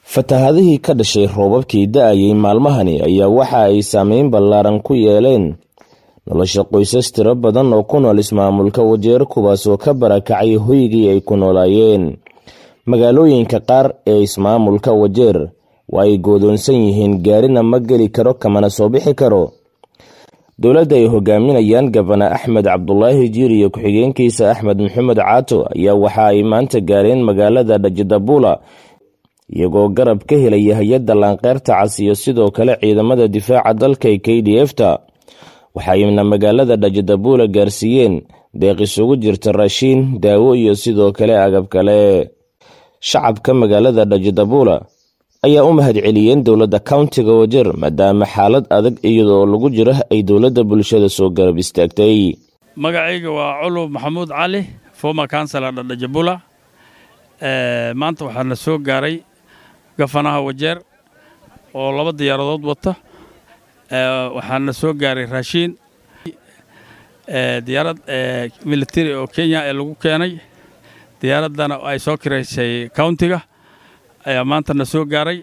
fatahaadihii ka dhashay roobabkii da-ayay maalmahani ayaa waxa ay saameyn ballaaran ku yeeleen nolosha qoysas tiro badan oo ku nool ismaamulka wajeer kuwaasoo ka barakacay hoygii ay ku noolaayeen magaalooyinka qaar ee ismaamulka wajeer waa ay goodoonsan yihiin gaarina ma geli karo kamana soo bixi karo dowladda ay hogaaminayaan gabana axmed cabdulaahi jiir iyo ku-xigeenkiisa axmed maxamed caato ayaa waxa ay maanta gaareen magaalada dhajidabula iyagoo garab ka helaya hay-adda laanqeyrta cas iyo sidoo kale ciidamada difaaca dalka ee k d f ta waxayna magaalada dhajidabula gaarsiiyeen deeq isugu jirta raashiin daawo iyo sidoo kale agab kale shacabka magaalada dhajidabula ayaa u mahad celiyeen dowladda countiga wajeer maadaama xaalad adag iyadoo lagu jiro ay dowladda bulshada soo garab istaagtay magacayga waa culub maxamuud cali former councilor dhadhajabula maanta waxaa na soo gaaray gafanaha wajeer oo laba diyaaradood wata waxaa na soo gaaray raashiin diyaarad military oo kenya ee lagu keenay diyaaraddana ay soo kiraysay countiga ayaa maanta na soo gaaray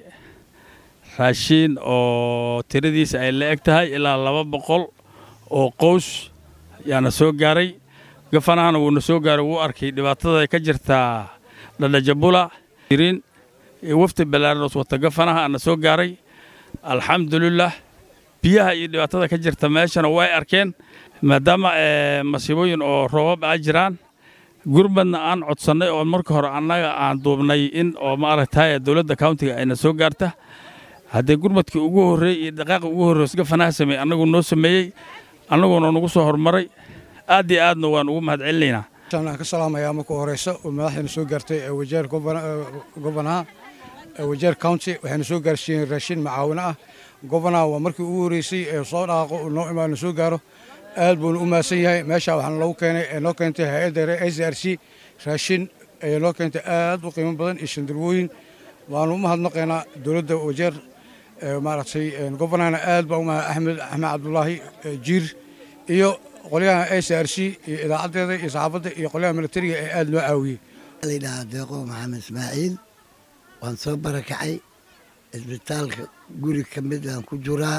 raashiin oo tiradiisa ay la eg tahay ilaa laba boqol oo qows ayaa na soo gaaray gafanahana wuu na soo gaaray wuu arkay dhibaatada ka jirtaa dhadhajabula irin wafdi balaaroos wata gafanaha na soo gaaray alxamdulilah biyaha iyo dhibaatada ka jirta meeshana way arkeen maadaama masiibooyin oo roobab a jiraan gurmadna aan codsannay oo marka hore annaga aan duubnay in oo maaragtay dowladda countiga ayna soo gaarta haddee gurmadkii ugu horreey iyo dhaqaaqi ugu horreys gafanaha sameeyey annagu noo sameeyey annaguna nagu soo horumaray aad iyo aadna waan ugu mahad celinaynaa aan ka salaamayaa marka horeysa oo madaxdayna soo gaartay wajeer gobanaha wajeer county waxayna soo gaarsiiyeen raashin macaawino ah gobanaha waa markii ugu horreysay ee soo dhaaqo noo imaano soo gaaro aad buuna u mahadsan yahay meesha waxaana lagu keenay ee noo keentay hay-adda s r c raashin ayaa noo keentay aad u qiimo badan iyo shandarwooyin waanu u mahadnaqaynaa dowladda wajeer maaragtay gobonahana aad baa u mahad axmed axmed cabdulaahi jiir iyo qolyaha s r c iyo idaacaddeeda iyo saxaafadda iyo qolyaha militariga ee aad noo caawiyey ladhahaa deeqo maxamed ismaaciil waan soo barakacay isbitaalka guri ka mid aan ku jiraa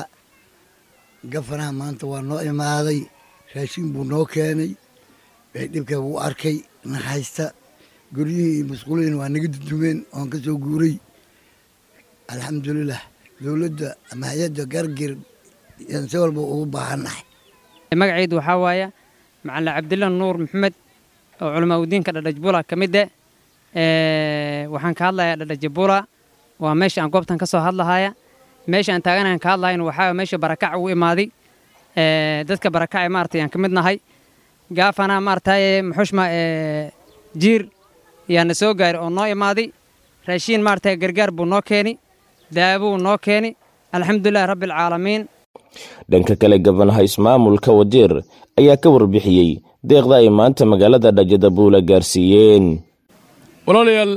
gafanaha maanta waa noo imaaday raashin buu noo keenay waxay dhibka wuu arkay na haysta guryihii iyo masquulihiina waa naga dudumeen oon ka soo guuray alxamdulilah dowladda ama hay-adda gargir yaan si walba ugu baahannahay magacaydu waxaa waaya macalin cabdilla nuur maxamed oo culamaa udiinka dhadhajbula ka mid eh waxaan ka hadlayaa dhadhajabula waa meesha aan goobtan ka soo hadlahaya meesha aan taaganahan ka hadlahayn waxaa meesha barakac ugu imaaday dadka barakace maaragtay aan ka mid nahay gaafana maaragtay muxushma jiir yaana soo gaari oo noo imaaday raashiin maaragtay gargaar buu noo keeni daawuu noo keeni alxamdulilahi rabbialcaalamiin dhanka kale gabanaha ismaamulka wajeer ayaa ka warbixiyey deeqda ay maanta magaalada dhajadabuula gaarsiiyeen walaalayaal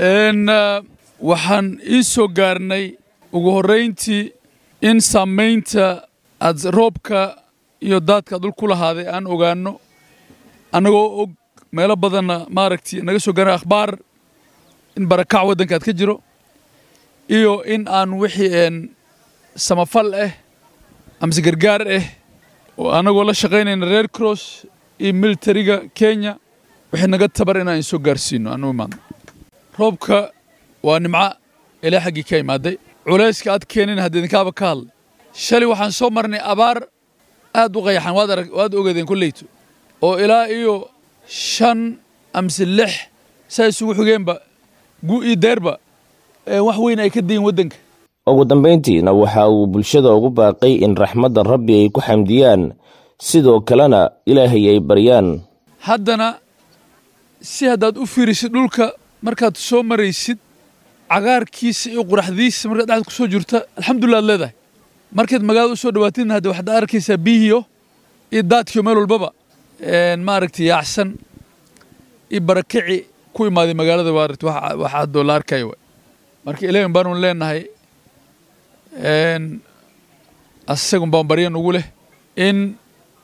waxaan ii soo gaarnay ugu horrayntii in saamaynta aad roobka iyo daadka dul ku lahaaday aan ogaanno annagoo og meelo badanna maaragtay naga soo gaarna akhbaar in barakac waddankaad ka jiro iyo in aan wixii samafal ah amase gargaar ah oo annagoo la shaqaynayna reer cross iyo militariga kenya wixii naga tabar inaan isoo gaarsiino aan u imaadno roobka waa nimco ilaa xaggii ka imaaday culayska aad keenin haddii idinkaaba ka hadlay shalay waxaan soo marnay abaar aad u qayaxan waad arag waad ogeedeen kolleyto oo ilaa iyo shan amse lix saa isugu xigeenba gu iyo deerba wax weyn ay ka dayin waddanka ugu dambayntiina waxa uu bulshada ugu baaqay in raxmadda rabbi ay ku xamdiyaan sidoo kalena ilaahay ay baryaan haddana si haddaad u fiirisid dhulka markaad soo maraysid cagaarkiisa iyo quraxdiisa markaad dhexda ku soo jirta alxamdulillah ad leedahay markaad magaalada u soo dhawaatidna hadde waxaad arkaysaa biyihiyo iyo daadkiyo meel walbaba maaragtay yaacsan iyo barakici ku imaaday magaalada waaragti wax haddoo la arkaya waay marka ilaahin baanu leenahay asagun baan baryan ugu leh in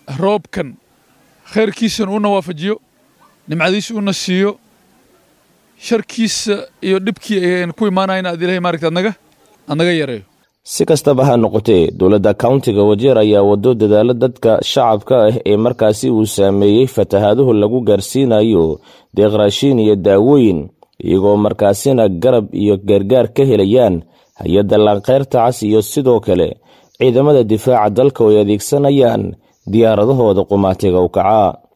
roobkan khayrkiisana una waafajiyo nimcadiisa una siiyo sharkiisa iyo dhibkii ayaan ku imaanayna aad ilahay maaragta adnaga adnaga yareeyo si kastaba ha noqotee dowladda countiga wajeer ayaa wado dadaalo dadka shacabka ah ee markaasi uu saameeyey fatahaaduhu lagu gaarsiinayo deeq raashiin iyo daawooyin iyagoo markaasina garab iyo gargaar ka helayaan hay-adda laanqeyrta cas iyo sidoo kale ciidamada difaaca dalka oo ay adeegsanayaan diyaaradahooda qumaatiga u kacaa